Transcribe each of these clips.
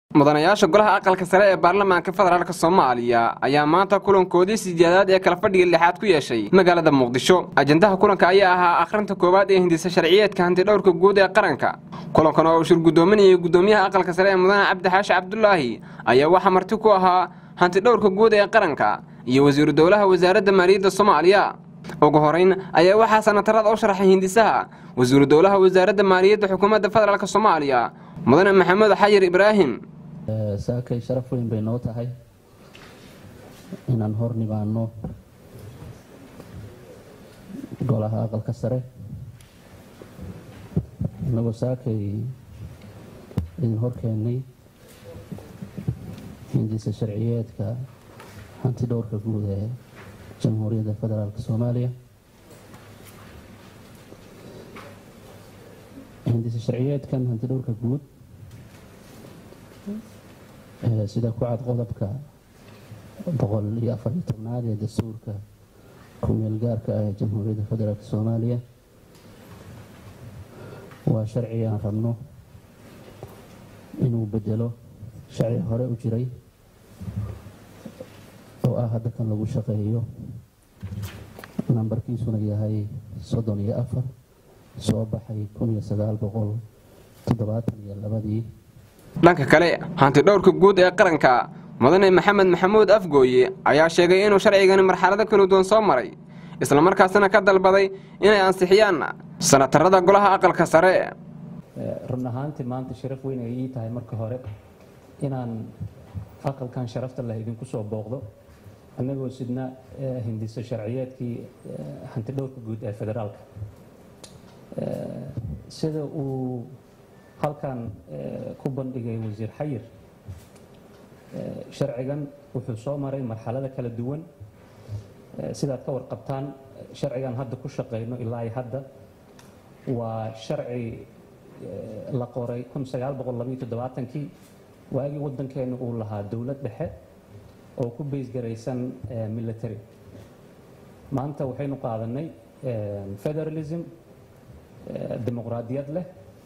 mudanayaasha golaha aqalka sare ee baarlamaanka federaalk soomaaliya ayaa maanta kulankoodii sideedaad ee kala fadhiga lixaad ku yeeshay magaalada muqdisho ajendaha kulanka ayaa ahaa akhrinta koowaad ee hindisa sharciyeedka hantidhowrka guud ee qaranka kulankan oo uu shir guddoominayay guddoomiyaha aqalka sare ee mudane cabdi xaashi cabdulaahi ayaa waxaa marti ku ahaa hantidhowrka guud ee qaranka iyo wasiiru dowlaha wasaaradda maaliyadda soomaaliya ugu horeyn ayaa waxaa sanatarada u sharaxay hindisaha wasiiru dowlaha wasaaradda maaliyadda xukuumadda federaalk soomaaliya mudane maxamed xayir ibraahim saakay sharaf weyn bay noo tahay inaan hor nimaano golaha aqalka sare inagoo saakay idin hor keennay hindisa sharciyeedka hanti dhowrka guud ee jamhuuriyadda federaalk soomaaliya hindisa sharciyeedkan hanti dhowrka guud sida ku cad qodobka boqol iyo afar iyo tobnaad ee dastuurka ku-meel gaarka ah ee jamhuuriyadda federaalk soomaaliya waa sharci aan rabno inuu bedelo sharci hore u jiray oo ah hadda kan lagu shaqeeyo nambarkiisuna yahay soddon iyo afar soo baxay kun iyo sagaal boqol toddobaatan iyo labadii dhanka kale hantidhowrka guud ee qaranka mudane maxamed maxamuud afgooye ayaa sheegay inuu sharcigani marxalado kala duwan soo maray islamarkaasina ka dalbaday inay ansixiyaan sanatarada golaha aqalka sare run ahaantii maanta sharaf weyn ay ii tahay marka hore inaan aqalkan sharafta leh idinku soo booqdo annagoo sidna hindiso sharciyeedkii hantidhowrka guud ee federaalka sida uu halkan ku bandhigay wasiir xayir sharcigan wuxuu soo maray marxalada kala duwan sidaad ka warqabtaan sharcigan hadda ku shaqayno ilaa i hadda waa sharci la qoray kii waagii waddankeenu uu lahaa dowlad dhexe oo ku baysgaraysan military maanta waxaynu qaadanay federalism dimuqraadiyad leh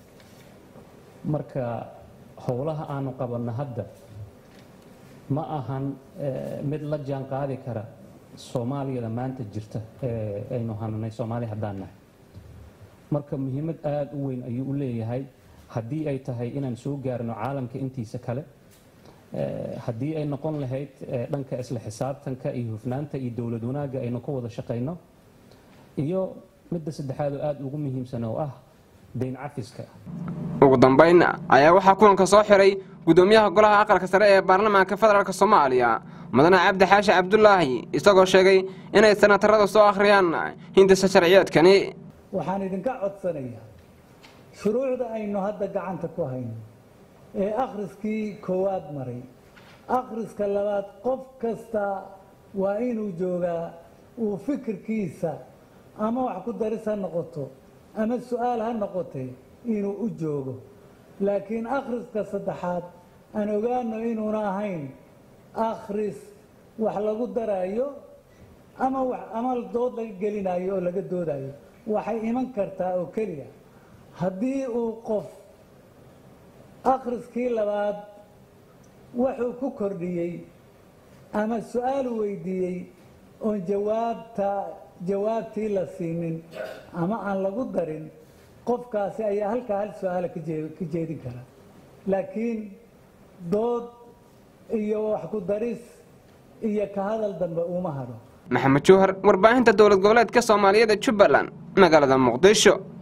marka howlaha aanu qabanno hadda ma ahan mid la jaan qaadi kara soomaaliyada maanta jirta ee aynu hananay soomaali haddaan nahay marka muhiimad aada u weyn ayuu u leeyahay haddii ay tahay inaan soo gaarno caalamka intiisa kale haddii ay noqon lahayd dhanka isla xisaabtanka iyo hufnaanta iyo dowlad wanaagga aynu ka wada shaqayno iyo midda saddexaad oo aada ugu muhiimsan oo ah dayn cafiska ugu dambayn ayaa waxaa kulanka soo xiray guddoomiyaha golaha aqalka sare ee baarlamaanka federaalk soomaaliya mudane cabdi xaashi cabdulaahi isagoo sheegay inay sanatarada soo akhriyaan hindisa sharciyeedkani waxaan idinka codsanayaa shuruucda aynu hadda gacanta ku hayno ee akhriskii koowaad maray akhriska labaad qof kasta waa inuu joogaa uu fikirkiisa ama wax ku daris ha noqoto ama su-aal ha noqotay inuu u joogo laakiin akhriska saddexaad aan ogaano inuuna ahayn akhris wax lagu daraayo ama ama dood laga gelinayo oo laga doodayo waxay iman kartaa oo keliya haddii uu qof akhriskii labaad wuxuu ku kordhiyey ama su-aal weydiiyey oon jawaabta jawaabtii la siinin ama aan lagu darin qofkaasi ayaa halkaa hal su-aala ka jeedin kara laakiin dood iyo wax ku daris iyo ka hadal dambe uma hadho maxamed jowhar warbaahinta dowlad goboleedka soomaaliyeed ee jubbaland magaalada muqdisho